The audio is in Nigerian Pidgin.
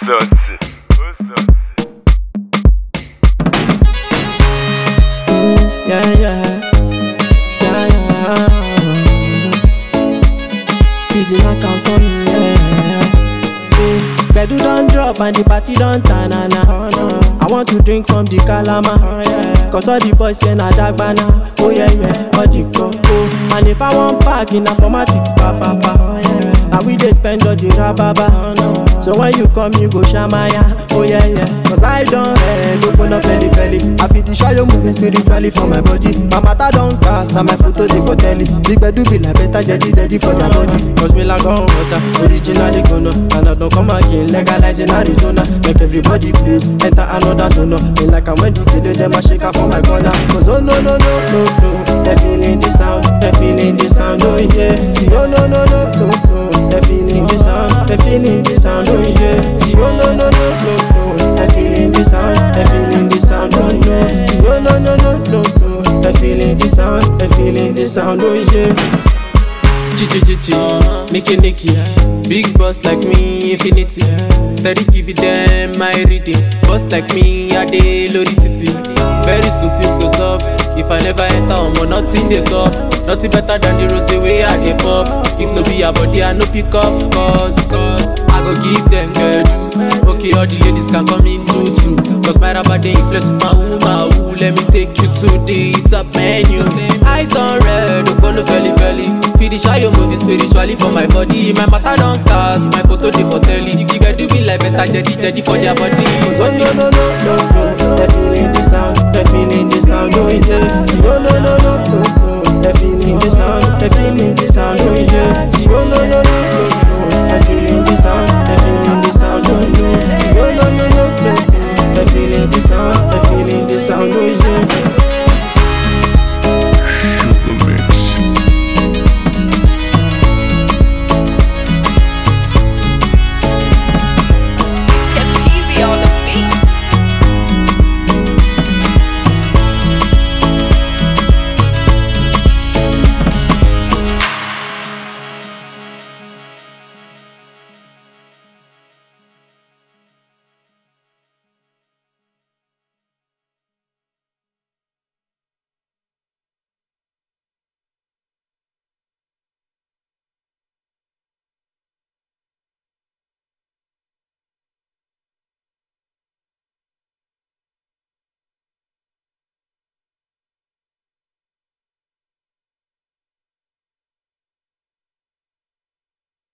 sorti. Ó sorti. Yeah, yeah. Yeah, yeah. Easy like I'm for me, yeah. Hey, Bedu don't drop and the party don't turn na na. I want to drink from the Kalama. Cause all the boys here na Dagbana. Oh yeah, yeah, all the coco. And if I want park in a formatic, pa pa pa. Now we dey spend all the rababa. So when you come, you go shamaya. Oh yeah, yeah. Cause I don't red, open up belly belly. I feel the shadow moving spiritually for my body. My matter don't cast, and my photo they for telly. Big bed do be like better, jetty steady for their body. Cause we like on water, originally gonna. And I don't come again, legalize in Arizona. Make everybody please enter another zone. Me like I'm when the kid them a shake for my corner. Cause oh no no no no no, they feeling the sound, they feeling the sound, oh yeah. See oh no no no no no, they feeling the sound, they feeling the sound, oh yeah. See oh no no no no no, they feeling the sound, they feeling the sound, oh yeah. See oh no no no no no, they feeling the sound, they feeling the sound, oh yeah. Chichichichi, Nicky Nicky, big boss like me, infinity. Steady give it them my reading. Boss like me, I dey load it titi. Very soon things go soft. If I never enter on nothing they soft. Nothing better than the rose way I dey pop. If no be a body, I no pick up cause, cause I go give them girl Okay, all the ladies can come in too too. Cause my rapper they influence with my woman. Ooh, let me take you to the top menu. Eyes on red, Okolo felly felly. Feel the shy moving spiritually for my body. My matter don't cast, my photo they for telly. You can do me like better jetty jetty for their body. Oh no no no no no, they feeling the sound, they feeling the sound, oh yeah. See oh no no no no no, they feeling the sound, they feeling the sound, oh yeah. See oh no no no